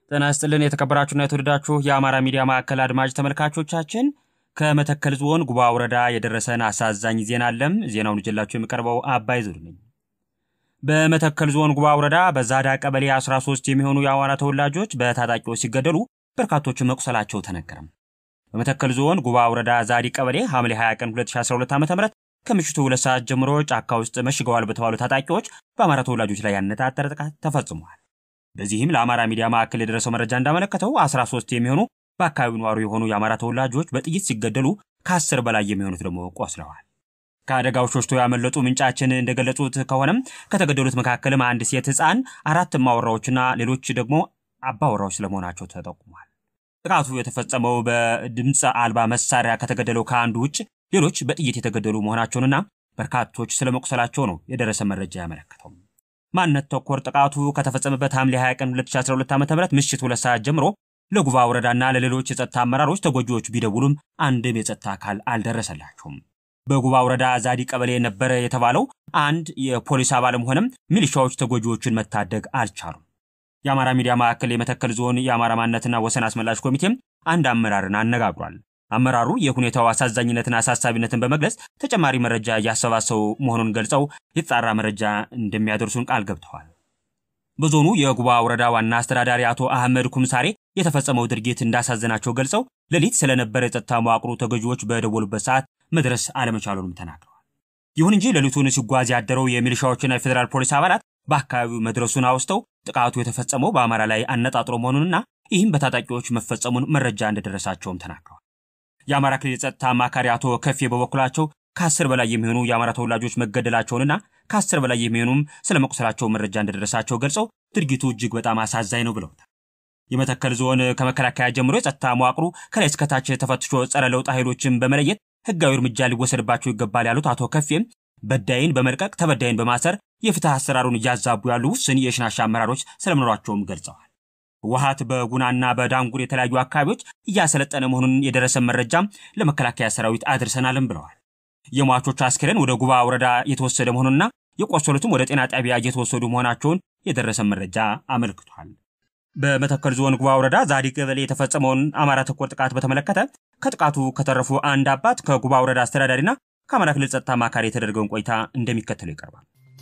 ጤና ይስጥልን የተከበራችሁና የተወደዳችሁ የአማራ ሚዲያ ማዕከል አድማጭ ተመልካቾቻችን ከመተከል ዞን ጉባ ወረዳ የደረሰን አሳዛኝ ዜና አለም። ዜናውን ይዤላችሁ የሚቀርበው አባይ ዙር ነኝ። በመተከል ዞን ጉባ ወረዳ በዛዳ ቀበሌ 13 የሚሆኑ የአማራ ተወላጆች በታጣቂዎች ሲገደሉ በርካቶች መቁሰላቸው ተነገረም። በመተከል ዞን ጉባ ወረዳ ዛዲ ቀበሌ ሐምሌ 20 ቀን 2012 ዓ ም ከምሽቱ ሁለት ሰዓት ጀምሮ ጫካ ውስጥ መሽገዋል በተባሉ ታጣቂዎች በአማራ ተወላጆች ላይ ያነጣጠረ ጥቃት ተፈጽሟል። በዚህም ለአማራ ሚዲያ ማዕከል የደረሰው መረጃ እንዳመለከተው 13 የሚሆኑ በአካባቢው ነዋሪ የሆኑ የአማራ ተወላጆች በጥይት ሲገደሉ ከአስር በላይ የሚሆኑት ደግሞ ቆስለዋል። ከአደጋው ሾሽቶ ያመለጡ ምንጫችን እንደገለጹት ከሆነም ከተገደሉት መካከልም አንድ ሴት ሕፃን፣ አራት እማወራዎችና ሌሎች ደግሞ አባወራዎች ስለመሆናቸው ተጠቁሟል። ጥቃቱ የተፈጸመው በድምፅ አልባ መሳሪያ ከተገደለው ከአንዱ ውጭ ሌሎች በጥይት የተገደሉ መሆናቸውንና በርካቶች ስለመቁሰላቸው ነው የደረሰ መረጃ ያመለከተው። ማንነት ተኮር ጥቃቱ ከተፈጸመበት ሐምሌ 20 ቀን 2012 ዓ ም ምሽት ሁለት ሰዓት ጀምሮ ለጉባ ወረዳና ለሌሎች የጸጥታ አመራሮች ተጎጂዎች ቢደውሉም አንድም የጸጥታ አካል አልደረሰላቸውም። በጉባ ወረዳ ዛዲ ቀበሌ ነበረ የተባለው አንድ የፖሊስ አባልም ሆነም ሚሊሻዎች ተጎጂዎችን መታደግ አልቻሉም። የአማራ ሚዲያ ማዕከል የመተከል ዞን የአማራ ማንነትና ወሰን አስመላሽ ኮሚቴም አንድ አመራርን አነጋግሯል። አመራሩ የሁኔታው አሳዛኝነትና አሳሳቢነትን በመግለጽ ተጨማሪ መረጃ እያሰባሰቡ መሆኑን ገልጸው የተጣራ መረጃ እንደሚያደርሱን ቃል ገብተዋል። በዞኑ የጉባ ወረዳ ዋና አስተዳዳሪ አቶ አህመድ ኩምሳሬ የተፈጸመው ድርጊት እንዳሳዘናቸው ገልጸው ሌሊት ስለነበረ የጸጥታ መዋቅሩ ተገዢዎች በደወሉበት ሰዓት መድረስ አለመቻሉንም ተናግረዋል። ይሁን እንጂ ሌሊቱን ሲጓዝ ያደረው የሚሊሻዎችና የፌዴራል ፖሊስ አባላት በአካባቢው መድረሱን አውስተው ጥቃቱ የተፈጸመው በአማራ ላይ አነጣጥሮ መሆኑንና ይህም በታጣቂዎች መፈጸሙን መረጃ እንደደረሳቸውም ተናግረዋል። የአማራ ክልል የጸጥታ አማካሪ አቶ ከፌ በበኩላቸው ከአስር በላይ የሚሆኑ የአማራ ተወላጆች መገደላቸውንና ከአስር በላይ የሚሆኑም ስለ መቁሰላቸው መረጃ እንደደረሳቸው ገልጸው ድርጊቱ እጅግ በጣም አሳዛኝ ነው ብለውታል። የመተከል ዞን ከመከላከያ ጀምሮ የጸጥታ መዋቅሩ ከላይ እስከታች ተፈትሾ ጸረ ለውጥ ኃይሎችን በመለየት ህጋዊ እርምጃ ሊወሰድባቸው ይገባል ያሉት አቶ ከፌም በዳይን በመልቀቅ ተበዳይን በማሰር የፍትህ አሰራሩን እያዛቡ ያሉ ውስን የሽናሻ አመራሮች ስለመኖራቸውም ገልጸዋል። ህወሓት በጉናና በዳንጉር የተለያዩ አካባቢዎች እያሰለጠነ መሆኑን የደረሰ መረጃም ለመከላከያ ሰራዊት አድርሰናልም ብለዋል። የሟቾች አስክሬን ወደ ጉባ ወረዳ የተወሰደ መሆኑንና የቆሰሉትም ወደ ጤና ጣቢያ እየተወሰዱ መሆናቸውን የደረሰ መረጃ አመልክቷል። በመተከል ዞን ጉባ ወረዳ ዛዲ ቀበሌ የተፈጸመውን አማራ ተኮር ጥቃት በተመለከተ ከጥቃቱ ከተረፉ አንድ አባት ከጉባ ወረዳ አስተዳዳሪና ከአማራ ክልል ጸጥታ አማካሪ የተደረገውን ቆይታ እንደሚከተለው ይቀርባል።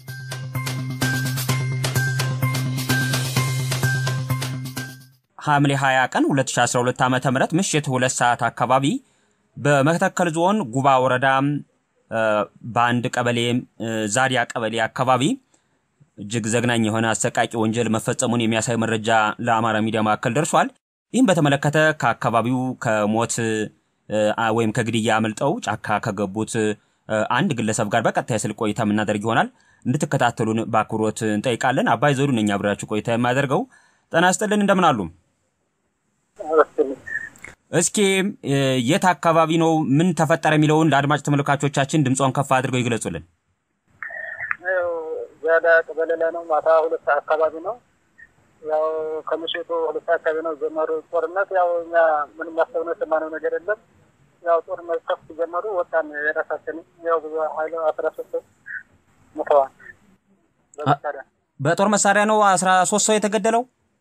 ሐምሌ 20 ቀን 2012 ዓ ም ምሽት ሁለት ሰዓት አካባቢ በመተከል ዞን ጉባ ወረዳ በአንድ ቀበሌ ዛዲያ ቀበሌ አካባቢ እጅግ ዘግናኝ የሆነ አሰቃቂ ወንጀል መፈጸሙን የሚያሳይ መረጃ ለአማራ ሚዲያ ማዕከል ደርሷል። ይህም በተመለከተ ከአካባቢው ከሞት ወይም ከግድያ አምልጠው ጫካ ከገቡት አንድ ግለሰብ ጋር በቀጥታ የስልክ ቆይታ የምናደርግ ይሆናል። እንድትከታተሉን በአክብሮት እንጠይቃለን። አባይ ዘውዱ ነኝ አብሬያችሁ ቆይታ የማደርገው። ጤና ይስጥልን፣ እንደምን አሉ? እስኪ የት አካባቢ ነው? ምን ተፈጠረ? የሚለውን ለአድማጭ ተመልካቾቻችን ድምጿን ከፍ አድርገው ይግለጹልን። ዛዳ ቀበሌ ላይ ነው። ማታ ሁለት ሰዓት አካባቢ ነው። ያው ከምሽቱ ሁለት ሰዓት አካባቢ ነው ጀመሩ ጦርነት። ያው እኛ ምንም ያሰብነው የሰማነው ነገር የለም። ያው ጦርነት ከፍ ጀመሩ። ወጣን የራሳችን ያው ብዙ ሀይል አስራ ሶስት ሰው ሞተዋል በመሳሪያ በጦር መሳሪያ ነው አስራ ሶስት ሰው የተገደለው።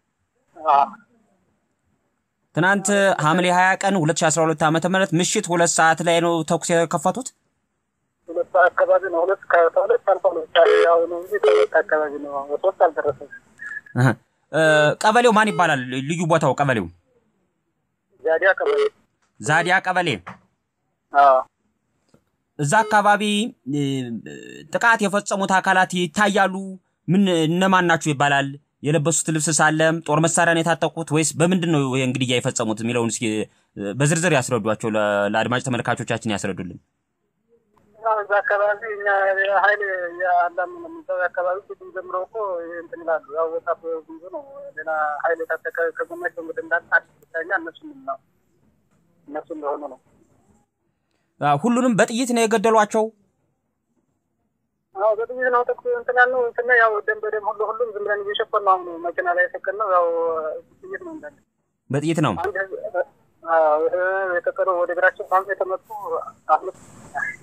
ትናንት ሐምሌ 20 ቀን 2012 ዓ ም ምሽት ሁለት ሰዓት ላይ ነው ተኩስ የከፈቱት። ሁለት ሰዓት አካባቢ ነው። ሁለት ከሁለት አልፎ ሁለት ያው ነው እንጂ ከሁለት አካባቢ ነው። ሶስት አልደረሰም። ቀበሌው ማን ይባላል? ልዩ ቦታው ቀበሌው ዛዲያ ቀበሌ ዛዲያ ቀበሌ። እዛ አካባቢ ጥቃት የፈጸሙት አካላት ይታያሉ። ምን እነማን ናቸው ይባላል? የለበሱት ልብስ ሳለም ጦር መሳሪያን የታጠቁት ወይስ በምንድን ነው እንግዲያ የፈጸሙት የሚለውን እስኪ በዝርዝር ያስረዷቸው፣ ለአድማጭ ተመልካቾቻችን ያስረዱልን። እዛ አካባቢ እኛ ሀይል የአላም የሚባል አካባቢ ፊትም ጀምሮ እኮ እንትን ይላሉ። ያው ወጣት ብዙ ነው። ሌላ ሀይል የታጠቀ ከጎናቸው እንግዲህ እንዳለ አዲስ ብታኛ እነሱ ነው እነሱ እንደሆኑ ነው። ሁሉንም በጥይት ነው የገደሏቸው። አዎ በጥይት ነው ተኩስ እንትን ያልነው እንትን ያው ደም በደም ሁሉ ሁሉም ዝም ብለን እየሸፈን ነው። አሁን መኪና ላይ የሰቀል ነው ያው ጥይት ነው እንዳለ በጥይት ነው አንድ የተቀረው ወደ እግራቸው ሳምንት የተመቱ አምስት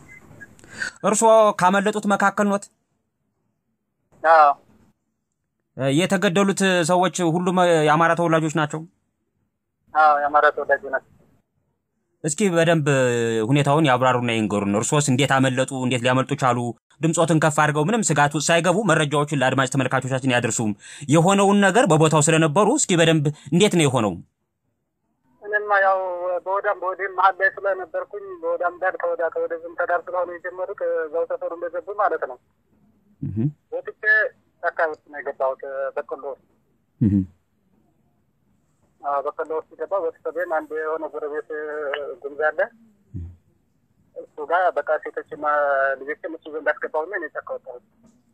እርስዎ ካመለጡት መካከል ኖት? የተገደሉት ሰዎች ሁሉም የአማራ ተወላጆች ናቸው? አዎ የአማራ ተወላጅ ናቸው። እስኪ በደንብ ሁኔታውን ያብራሩና ይንገሩን። እርሶስ እንዴት አመለጡ? እንዴት ሊያመልጡ ቻሉ? ድምፆትን ከፍ አድርገው ምንም ስጋት ውስጥ ሳይገቡ መረጃዎችን ለአድማጭ ተመልካቾቻችን ያደርሱም። የሆነውን ነገር በቦታው ስለነበሩ እስኪ በደንብ እንዴት ነው የሆነው? እኔማ ያው በወዳም በወዲህም መሀል ላይ ስለነበርኩኝ በወዳም ዳር ከወዳ ከወደዝም ተዳር ስለሆነ የጀመሩት እዛው ሰፈሩ እንደገቡ ማለት ነው። ወጥቼ ጫካ ውስጥ ነው የገባሁት በቆሎ ውስጥ በቆሎ ውስጥ ገባ። ቤተሰቤን አንድ የሆነ ጎረቤት ጉምዝ አለ እሱ ጋር በቃ ሴቶችና ልጆችን እሱ ዘንድ አስገባሁና እኔ ጫካ ወጣሁት።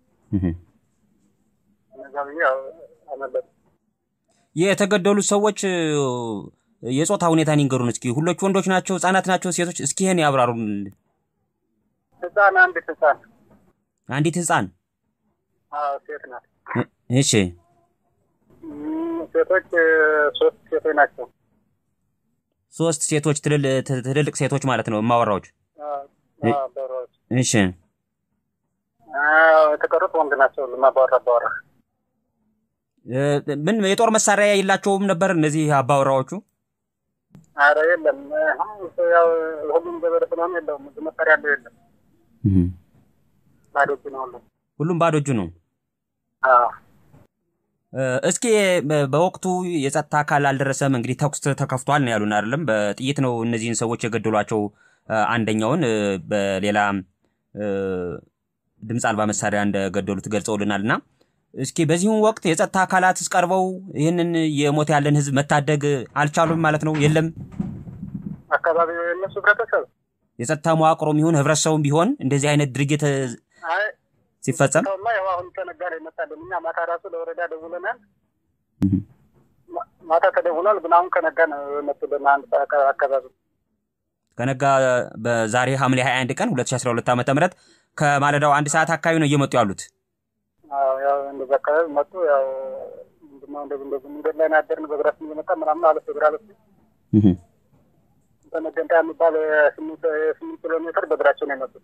እነዛ ብዬ ያው አመለጡ። የተገደሉት ሰዎች የጾታ ሁኔታን ይንገሩን እስኪ። ሁሎች ወንዶች ናቸው? ህጻናት ናቸው? ሴቶች? እስኪ ይህን ያብራሩን። ህፃን አንዲት ህፃን አንዲት ህፃን ሴት ናት። እሺ ሴቶች ሶስት ሴቶች ናቸው። ሶስት ሴቶች ትልልቅ ሴቶች ማለት ነው የማወራዎች። በሮች እሺ የተቀሩት ወንድ ናቸው። ማባወራ አባወራ ምን የጦር መሳሪያ የላቸውም ነበር እነዚህ አባወራዎቹ? አረ የለም። ያው ሁሉም ገበሬ ስለሆነ የለውም ብዙ መሳሪያ ያለው የለም። ባዶ እጁ ነው ሁሉም። ሁሉም ባዶ እጁ ነው። እስኪ በወቅቱ የጸጥታ አካል አልደረሰም። እንግዲህ ተኩስ ተከፍቷል ነው ያሉን አይደለም? በጥይት ነው እነዚህን ሰዎች የገደሏቸው። አንደኛውን በሌላ ድምፅ አልባ መሳሪያ እንደገደሉት ገልጸውልናል። እና እስኪ በዚሁም ወቅት የጸጥታ አካላት ቀርበው ይህንን የሞት ያለን ህዝብ መታደግ አልቻሉም ማለት ነው? የለም አካባቢው የእነሱ ህብረተሰብ የጸጥታ መዋቅሮም ይሁን ህብረተሰቡም ቢሆን እንደዚህ አይነት ድርጊት ሲፈጸም ሰውማ ያው አሁን ከነጋ ነው ይመጣልን። እኛ ማታ ራሱ ለወረዳ ደውለናል። ማታ ተደውሏል፣ ግን አሁን ከነጋ ነው የመጡልን አንድ አካባቢ ከነጋ በዛሬ ሐምሌ 21 ቀን 2012 ዓ ም ከማለዳው አንድ ሰዓት አካባቢ ነው እየመጡ ያሉት። ያው እንደዚ አካባቢ መጡ። ያው ምንድነው እንደዚህ እንደዚህ መንገድ ላይ ናደርን በእግራችን እየመጣ ምናምን አለ ፌዴራል በመገንጣ የሚባል ስምንት ኪሎ ሜትር በእግራቸው ነው የመጡት።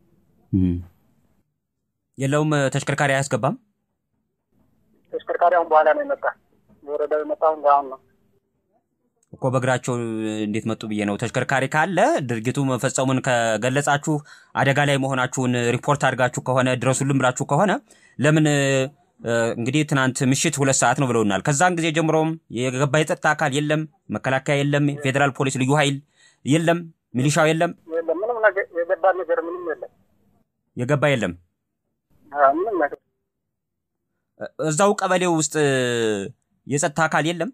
የለውም ተሽከርካሪ አያስገባም። ተሽከርካሪ አሁን በኋላ ነው የመጣ ወረዳው የመጣ አሁን አሁን ነው እኮ በእግራቸው እንዴት መጡ ብዬ ነው። ተሽከርካሪ ካለ ድርጊቱ መፈጸሙን ከገለጻችሁ አደጋ ላይ መሆናችሁን ሪፖርት አድርጋችሁ ከሆነ ድረሱልን ብላችሁ ከሆነ ለምን እንግዲህ ትናንት ምሽት ሁለት ሰዓት ነው ብለውናል። ከዛን ጊዜ ጀምሮም የገባ የጸጥታ አካል የለም፣ መከላከያ የለም፣ ፌዴራል ፖሊስ ልዩ ኃይል የለም፣ ሚሊሻው የለም፣ የለም ምንም ነገር የገባ ነገር ምንም የለም፣ የገባ የለም። ምንም ነገር እዛው ቀበሌው ውስጥ የጸጥታ አካል የለም።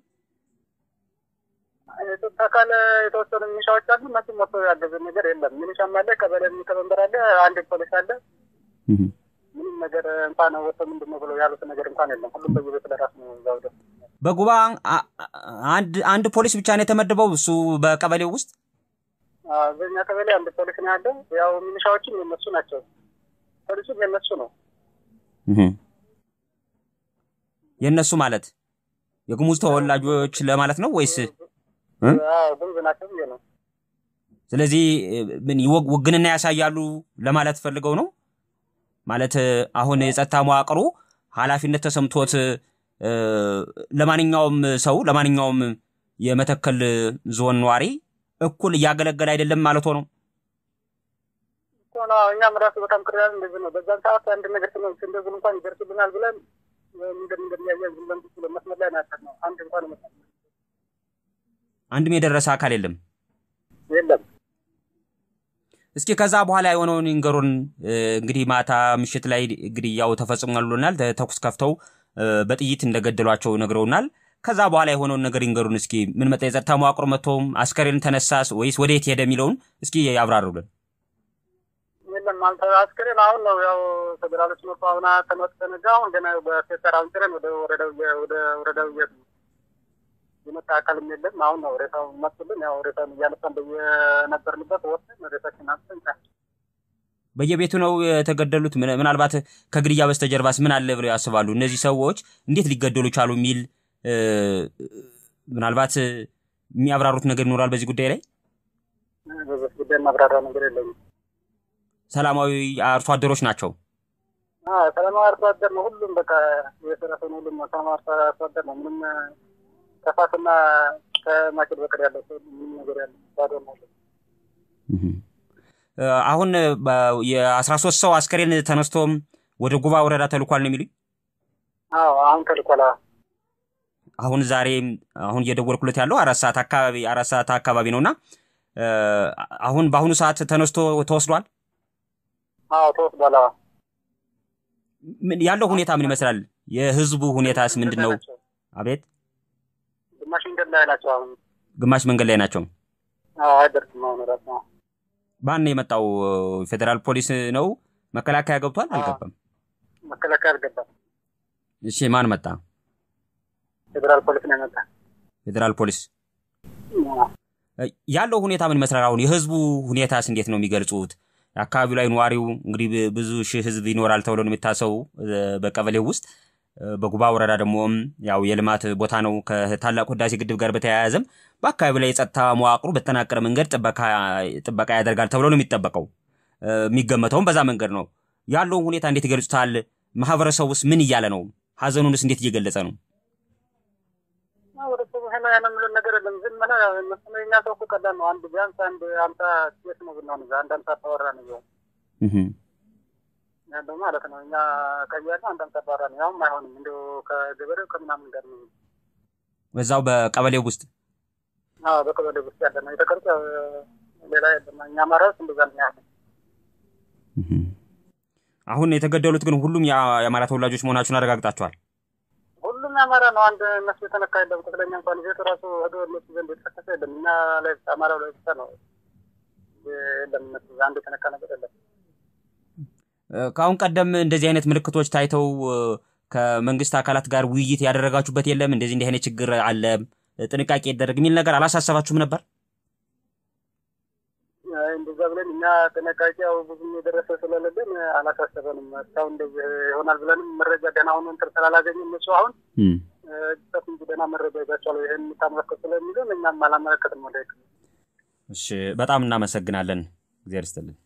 የጸጥታ አካል የተወሰኑ ሚሊሻዎች አሉ። እነሱ መጥቶ ያገዘ ነገር የለም። ሚሊሻም አለ፣ ቀበሌ ሊቀመንበር አለ፣ አንድ ፖሊስ አለ። ምንም ነገር እንኳን ወጥቶ ምንድን ነው ብለው ያሉት ነገር እንኳን የለም። ሁሉም በየቤት ለራሱ ነው። እዛው ደ በጉባ አንድ አንድ ፖሊስ ብቻ ነው የተመደበው እሱ በቀበሌው ውስጥ በኛ ቀበሌ አንድ ፖሊስ ነው ያለው። ያው ሚሊሻዎችም የነሱ ናቸው፣ ፖሊሱም የነሱ ነው። የእነሱ ማለት የጉሙዝ ተወላጆች ለማለት ነው ወይስ ጉሙዝ ናቸው ብዬ ነው። ስለዚህ ምን ውግንና ያሳያሉ ለማለት ፈልገው ነው ማለት አሁን የጸጥታ መዋቅሩ ኃላፊነት ተሰምቶት ለማንኛውም ሰው ለማንኛውም የመተከል ዞን ነዋሪ እኩል እያገለገለ አይደለም ማለት ነው። እኛም ራሱ በጣም ቅርያል እንደዚህ ነው። በዛን ሰዓት አንድ ነገር እንደዚህ እንኳን ይደርስልናል ብለን መንገድ እንደሚያየን ዝም ብለን ብሎ መስመር ላይ ናቸው ነው። አንድ እንኳን መ አንድም የደረሰ አካል የለም የለም። እስኪ ከዛ በኋላ የሆነውን ይንገሩን። እንግዲህ ማታ ምሽት ላይ ግድያው ተፈጽሟል ብሎናል። ተኩስ ከፍተው በጥይት እንደገደሏቸው ነግረውናል። ከዛ በኋላ የሆነውን ነገር ይንገሩን እስኪ። ምን መጣ? የጸጥታ መዋቅሮ መጥቶም አስከሬን ተነሳስ ወይስ ወደ የት ሄደ የሚለውን እስኪ ያብራሩልን። የለም አንተ አስከሬን አሁን ነው ያው ፌዴራሎች መጡ። አሁን ተመጥ ተነጋ አሁን ገና በፌሰር አሁን ጭረን ወደ ወረዳው ወደ ወረዳው እየሄድን ነው። የመጣ አካልም የለም። አሁን ነው ሬሳው መጡልን። ያው ሬሳውን እያነሳን በየነበርንበት ወስደን ሬሳችን አንስተን ጫ በየቤቱ ነው የተገደሉት። ምናልባት ከግድያ በስተጀርባስ ምን አለ ብለው ያስባሉ? እነዚህ ሰዎች እንዴት ሊገደሉ ቻሉ የሚል ምናልባት የሚያብራሩት ነገር ይኖራል በዚህ ጉዳይ ላይ። በዚህ ጉዳይ ማብራራ ነገር የለኝም። ሰላማዊ አርሶ አደሮች ናቸው። ሰላማዊ አርሶ አደር ነው። ሁሉም በቃ የሰራሰው ነው። ሁሉም ሰላማዊ አርሶ አደር ነው። ምንም ከፋትና ከማጭድ በቀር ያለው ሰው ምንም ነገር ያለ ባዶ ነው። አሁን የአስራ ሶስት ሰው አስከሬን ተነስቶም ወደ ጉባ ወረዳ ተልኳል ነው የሚሉኝ። አዎ አሁን ተልኳል። አሁን ዛሬ አሁን እየደወልኩለት ያለው አራት ሰዓት አካባቢ አራት ሰዓት አካባቢ ነው እና አሁን በአሁኑ ሰዓት ተነስቶ ተወስዷል። አዎ ተወስዷል። ያለው ሁኔታ ምን ይመስላል? የህዝቡ ሁኔታስ ምንድን ነው? አቤት ግማሽ መንገድ ላይ ናቸው። አሁን ግማሽ መንገድ ላይ ናቸው። አዎ አይደርስም። አሁን ራሱ ማን ነው የመጣው? ፌዴራል ፖሊስ ነው? መከላከያ ገብቷል? አልገባም። መከላከያ አልገባም። እሺ ማን መጣ? ፌዴራል ፖሊስ ነው የመጣ። ፌዴራል ፖሊስ ያለው ሁኔታ ምን ይመስላል? አሁን የህዝቡ ሁኔታስ እንዴት ነው የሚገልጹት? አካባቢው ላይ ነዋሪው እንግዲህ ብዙ ሺህ ህዝብ ይኖራል ተብሎ ነው የሚታሰቡ በቀበሌው ውስጥ በጉባ ወረዳ ደግሞ ያው የልማት ቦታ ነው። ከታላቁ ህዳሴ ግድብ ጋር በተያያዘም በአካባቢው ላይ የጸጥታ መዋቅሩ በተጠናቀረ መንገድ ጥበቃ ያደርጋል ተብሎ ነው የሚጠበቀው። የሚገመተውም በዛ መንገድ ነው። ያለውን ሁኔታ እንዴት ይገልጹታል? ማህበረሰቡስ ምን እያለ ነው? ሀዘኑንስ እንዴት እየገለጸ ነው? የምለን ነገር የለም። ዝም ብለህ የኛ ሰው እኮ ቀላል ነው። አንድ ቢያንስ አንድ አምሳ ሴት ነው ብንሆን እዛ አንድ አምሳ አባወራ ነው ቢሆን ያለው ማለት ነው። እኛ ቀይ ያለ አንድ አምሳ አባወራ ነው። ያውም አይሆንም እንዲ ከገበሬው ከምናምን ጋር ነው በዛው በቀበሌው ውስጥ በቀበሌው ውስጥ ያለ ነው። የተቀርጸ ሌላ የለም። እኛ አማራዎች እንደዛ ነው ያለ። አሁን የተገደሉት ግን ሁሉም የአማራ ተወላጆች መሆናቸውን አረጋግጣቸዋል። ሁሉም የአማራ ነው። አንድ እነሱ የተነካ የለም። ትክክለኛ እንኳን ቤቱ ራሱ ሄዶ እነሱ ዘንድ የተከሰሰ የለም። እኛ ላይ ብቻ አማራው ላይ ብቻ ነው የለም። እነሱ አንድ የተነካ ነገር የለም። ከአሁን ቀደም እንደዚህ አይነት ምልክቶች ታይተው ከመንግስት አካላት ጋር ውይይት ያደረጋችሁበት የለም? እንደዚህ እንዲህ አይነት ችግር አለ፣ ጥንቃቄ ይደረግ የሚል ነገር አላሳሰባችሁም ነበር? እንደዛ ብለን እኛ ጥንቃቄ ያው ብዙም የደረሰ ስለሌለን አላሳሰበንም። እስካሁን እንደዚህ ይሆናል ብለንም መረጃ ደህና ሆኖ እንትን ስላላገኙ እነሱ አሁን ሰት እንጂ ደህና መረጃ ይዛቸዋል ይህን የምታመለከት ስለሚሉን እኛም አላመለከትም ወደ እሺ፣ በጣም እናመሰግናለን። እግዚአብሔር ይስጥልን።